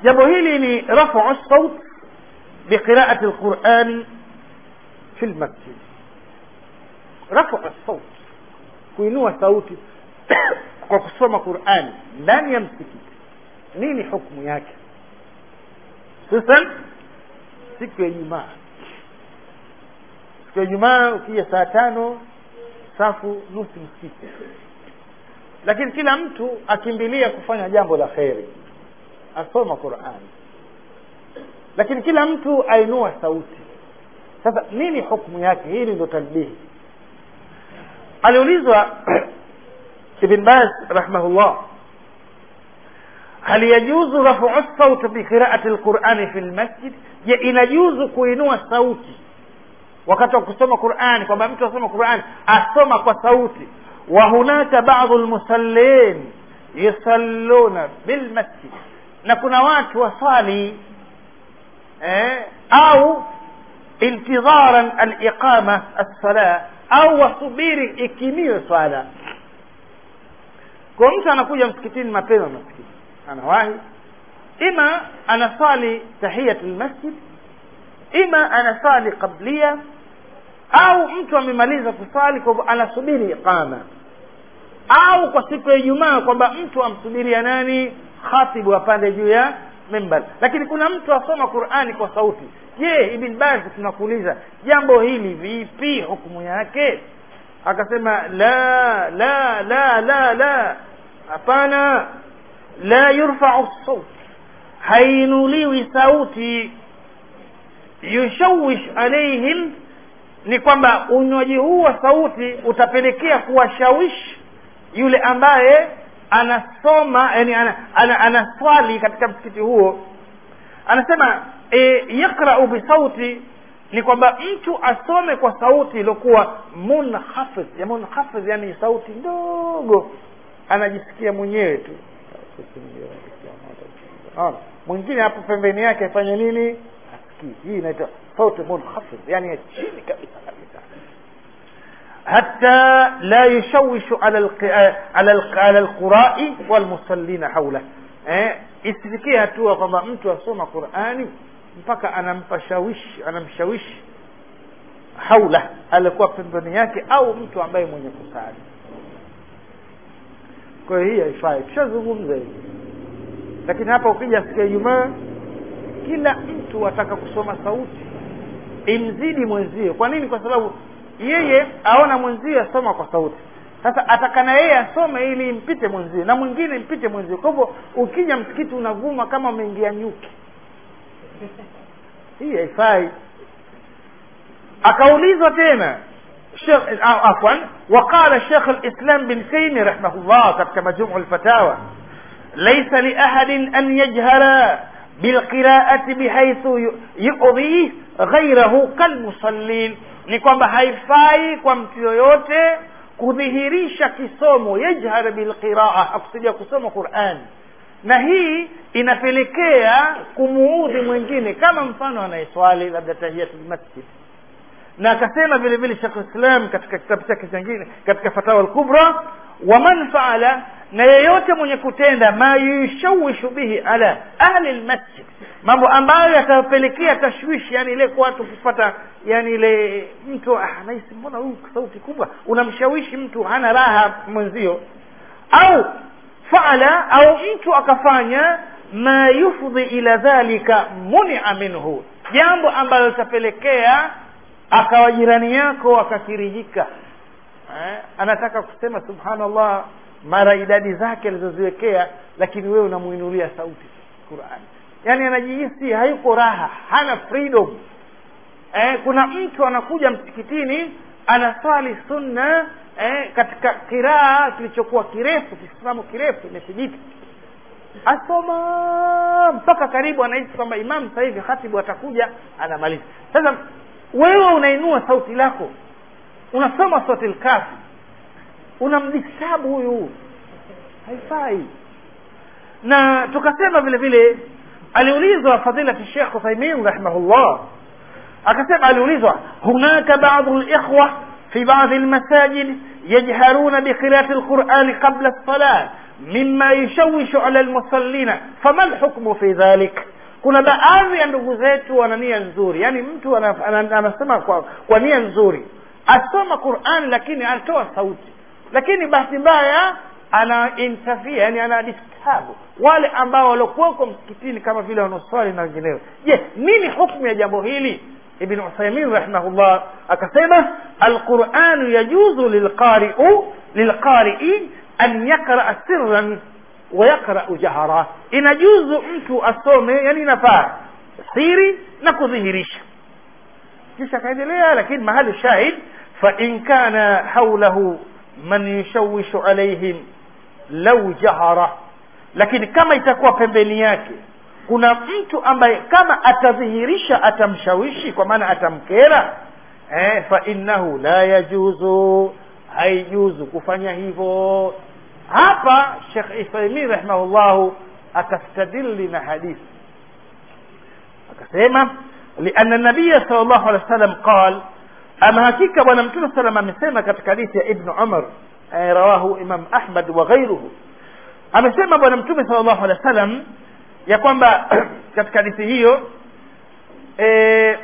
jambo hili ni rafu saut biqiraati lqurani fi lmasjid rafu saut kuinua sauti kwa kusoma qurani ndani ya msikiti nini hukmu yake hususan siku ya ijumaa siku ya ijumaa ukija saa tano safu nusu msikiti lakini kila mtu akimbilia kufanya jambo la kheri asoma qurani lakini kila mtu ainua sauti sasa nini hukmu yake hili ndo talbihi aliulizwa ibn baz rahimahullah hal yajuzu rafu sauti biqiraati lqurani fi lmasjid je inajuzu kuinua sauti wakati wa kusoma qurani kwamba mtu asoma qurani asoma kwa sauti wa hunaka badu lmusallin yusalluna bilmasjid na kuna watu waswali eh, au intidharan aliqama alsala au wasubiri ikimiwe swala kwa mtu anakuja msikitini mapema maskini anawahi ima anaswali tahiyat lmasjid ima anaswali qablia au mtu amemaliza kuswali kwa hivyo anasubiri iqama au kwa siku ya ijumaa kwamba mtu amsubiria nani khatibu apande juu ya mimbar lakini kuna mtu asoma qurani kwa sauti je ibn bazi tunakuuliza jambo hili vipi hukumu yake akasema la la la la la hapana la yurfau saut hainuliwi sauti yushawish alaihim ni kwamba unywaji huu wa sauti utapelekea kuwashawishi yule ambaye anasoma yani ana, ana, anaswali katika msikiti huo anasema e, yaqrau bisauti ni kwamba mtu asome kwa sauti iliyokuwa munhafidh ya munhafidh yani sauti ndogo anajisikia mwenyewe tu Naona? mwingine hapo pembeni yake afanye nini asikii hii inaitwa sauti munhafidh yani ya chini kabisa kabisa حتى لا يشوش على الق... على الق... على القراء والمصلين حوله eh isifikie hatua kwamba mtu asoma qurani mpaka anampashawishi anamshawishi haula alikuwa pembeni yake au mtu ambaye mwenye kusali kwa hiyo hii haifai tushazungumza hivi lakini hapa ukija siku ya ijumaa kila mtu ataka kusoma sauti imzidi mwenzie kwa nini kwa sababu yeye aona mwenzie asoma kwa sauti sasa atakana yeye asome ili impite mwenzie na mwingine impite mwenzie kwa hivyo ukija msikiti unavuma kama umeingia nyuki hii haifai akaulizwa tena afwan وقال شيخ الإسلام بن تيمية رحمه الله katika مجموع الفتاوى ليس لأحد أن يجهر بالقراءة بحيث يؤذيه غيره كالمصلين ni kwamba haifai kwa mtu yoyote kudhihirisha kisomo yajhar bilqiraa akusudia kusoma qurani na hii inapelekea kumuudhi mwingine kama mfano anayeswali labda tahiyatulmasjid na akasema vile vile shekh islam katika kitabu chake chengine katika fatawa alkubra waman faala na yeyote mwenye kutenda ma yushawishu bihi ala ahli lmasjid mambo ambayo yatapelekea tashwishi yani ile kwa watu kupata yani ile mtu ah, nahisi mbona huyu sauti kubwa unamshawishi mtu hana raha mwenzio au faala au mtu akafanya ma yufdhi ila dhalika munia minhu jambo ambalo litapelekea akawa jirani yako akakirijika eh, anataka kusema subhanallah mara idadi zake alizoziwekea lakini wewe unamuinulia sauti qurani yaani anajihisi hayuko raha hana freedom eh, kuna mtu anakuja msikitini anaswali sunna eh, katika kiraa kilichokuwa kirefu kisimamo kirefu imethibiti asoma mpaka karibu anahisi kwamba imamu sasa hivi khatibu atakuja anamaliza sasa wewe unainua sauti lako unasoma sauti lkafi unamdistabu huyu haifai na tukasema vile vile aliulizwa fadilati shekh uthaimin rahimahullah akasema aliulizwa hunaka badu likhwa fi badi lmasajid yajharuna biqirati lqurani qabla lsalah mima yushawishu ala lmusallina fama lhukmu fi dhalik kuna baadhi ya ndugu zetu wana nia nzuri yaani mtu ana- ana- anasema kwa, kwa nia nzuri asoma qurani lakini anatoa sauti lakini bahati mbaya ana interfere yani ana disturb wale ambao waliokuwako msikitini kama vile wanaoswali na wengineo je nini hukmu ya jambo hili ibn uthaymin rahimahullah akasema alquranu yajuzu lilqari'u lilqari'i an yaqra sirran wa yaqra'u jahara inajuzu mtu asome yani inafaa siri na kudhihirisha kisha akaendelea lakini mahali shahid fa in kana haulahu man yushawishu alaihim lau jahara lakini kama itakuwa pembeni yake kuna mtu ambaye kama atadhihirisha atamshawishi kwa maana atamkera eh, fa innahu la yajuzu haijuzu kufanya hivyo hapa shekh ithaimin rahimahullahu akastadili na hadithi akasema lianna nabiya sal llahu alehi wa sallam qal ama hakika bwana mtume salam amesema katika hadithi ya ibnu umar eh, rawahu imam ahmad wa ghairuhu amesema bwana mtume sal llahu alehi wa sallam ya kwamba katika hadithi hiyo eh,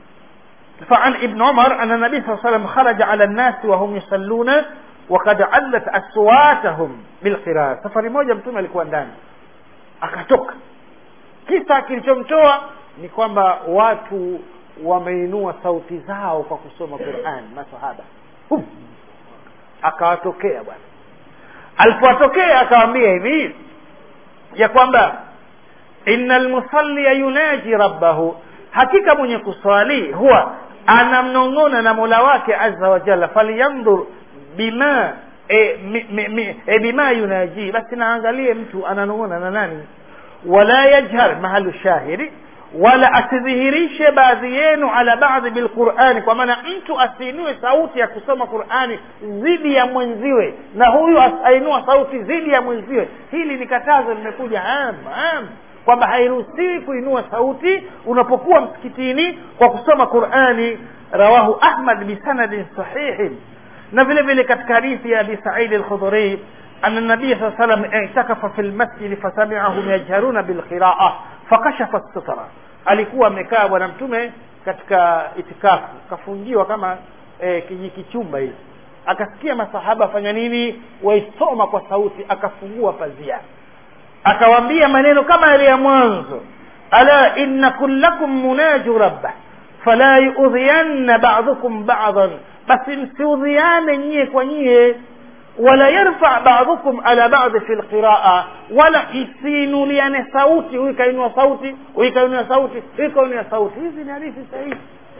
فعن ابن عمر أن النبي صلى الله عليه وسلم خرج على الناس وهم يصلون وقد علت أصواتهم بالقراءة safari moja mtume alikuwa ndani akatoka kisa kilichomtoa ni kwamba watu wameinua sauti zao kwa kusoma Qur'an masahaba Hum. akawatokea bwana alipowatokea akawaambia hivi ya kwamba innal musalli yunaji rabbahu hakika mwenye kuswali huwa anamnong'ona na mola wake azza wa jalla falyandur bima e, mi, mi, mi, e, bima yunaji basi naangalie mtu ananong'ona na nani wala yajhar mahalu shahidi wala asidhihirishe baadhi yenu ala baadhi bilqurani kwa maana mtu asiinue sauti ya kusoma qurani dhidi ya mwenziwe na huyu ainua sauti dhidi ya mwenziwe hili ni katazo limekuja am am kwamba hairuhusiwi kuinua sauti unapokuwa msikitini kwa kusoma qurani rawahu ahmad bisanadin sahihin na vile vile katika hadithi ya abi saidi alkhudhuri أن النبي صلى الله عليه وسلم اعتكف في المسجد فسمعهم يجهرون بالقراءة فكشف الستر alikuwa amekaa bwana mtume katika itikafu kafungiwa kama e, kijikichumba hivi akasikia masahaba fanya nini waisoma kwa sauti akafungua pazia akawaambia maneno kama yale ya mwanzo ala inna kullakum munaju rabbah fala yuudhiyanna ba'dukum ba'dan basi msiudhiane nyie kwa nyie wala yarfa ba'dukum ala ba'd fi alqiraa wala isinuliane sauti huyu kainua sauti huyu kainua sauti huyu kainua sauti hizi ni hadithi sahihi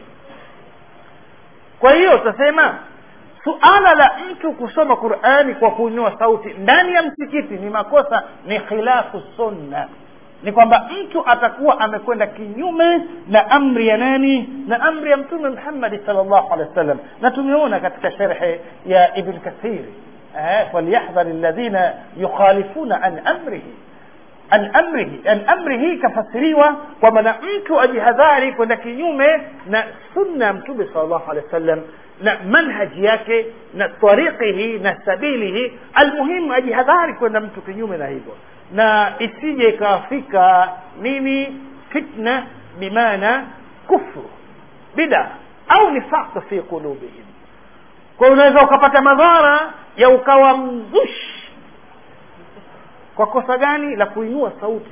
kwa hiyo tutasema suala la mtu kusoma qurani kwa kuinua sauti ndani ya msikiti ni makosa ni khilafu sunna ni kwamba mtu atakuwa amekwenda kinyume na amri ya nani na amri ya mtume muhammadi salllahu alehi wa sallam na tumeona katika sherhe ya ibn kathiri falyahdhar alladhina yukhalifuna an amrihi an amrihi an amrihi kafasiriwa kwa maana mtu ajihadhari kwenda kinyume na sunna ya mtume salllahu alehi wa sallam na manhaji yake na tariqihi na sabilihi almuhimu ajihadhari kwenda mtu kinyume na hivyo na isije ikawafika nini fitna bimaana kufru bida au nifaq fi qulubihim kwa unaweza ukapata madhara ya ukawa mzushi kwa kosa gani la kuinua sauti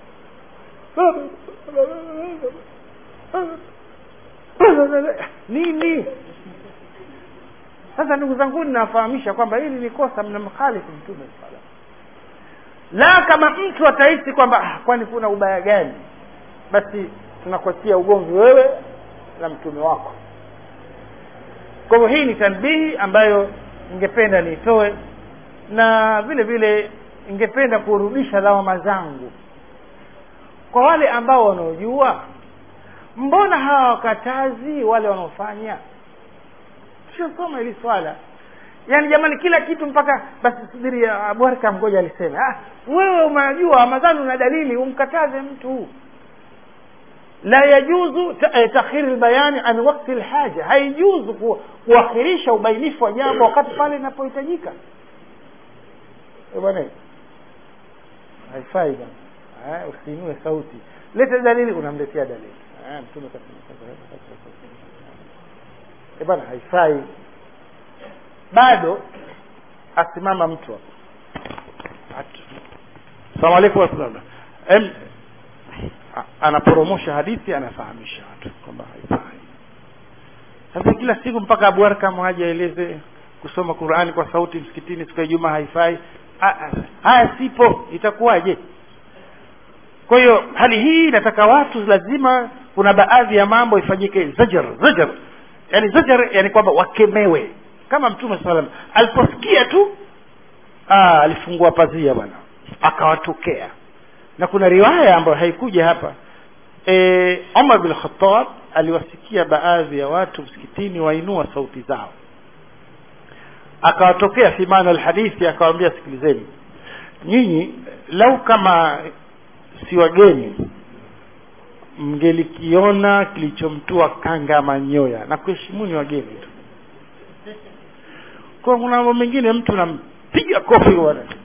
nini sasa ndugu zangu ninawafahamisha kwamba hili ni kosa mnamkhalifu mtume sala la kama mtu atahisi kwamba ah, kwani kuna ubaya gani basi tunakuachia ugomvi wewe na mtume wako kwa hivyo hii ni tanbihi ambayo ningependa niitoe na vile vile ningependa kurudisha lawama zangu kwa wale ambao wanaojua mbona hawa wakatazi wale wanaofanya tushasoma hili swala yaani jamani kila kitu mpaka basi subiri abwarka mgoja alisema ah, wewe unajua ramadhani una dalili umkataze mtu la yajuzu takhiri lbayani an wakti lhaja haijuzu ku, kuakhirisha ubainifu wa jambo wakati pale inapohitajika bwana haifai bwana eh, usiinue sauti lete dalili unamletea dalili eh, mtume kasema eh, bwana haifai bado asimama mtu hapo salamu alaikum warahmatullah em anaporomosha hadithi anafahamisha watu kwamba haifai sasa kila siku mpaka Abu Arkam aje aeleze kusoma Qur'ani kwa sauti msikitini siku ya Ijumaa haifai haya sipo itakuwaje kwa hiyo hali hii inataka watu lazima kuna baadhi ya mambo ifanyike zajar zajar yani zajar yani kwamba wakemewe kama mtume sallam aliposikia tu aa, alifungua pazia bwana akawatokea na kuna riwaya ambayo haikuja hapa e, Umar bin Khattab aliwasikia baadhi ya watu msikitini wainua sauti zao akawatokea fi maana alhadithi akawaambia sikilizeni nyinyi lau kama si wageni mngelikiona kilichomtua kanga manyoya na kuheshimuni wageni tu kwa kuna mambo mengine mtu nampiga kofi bwana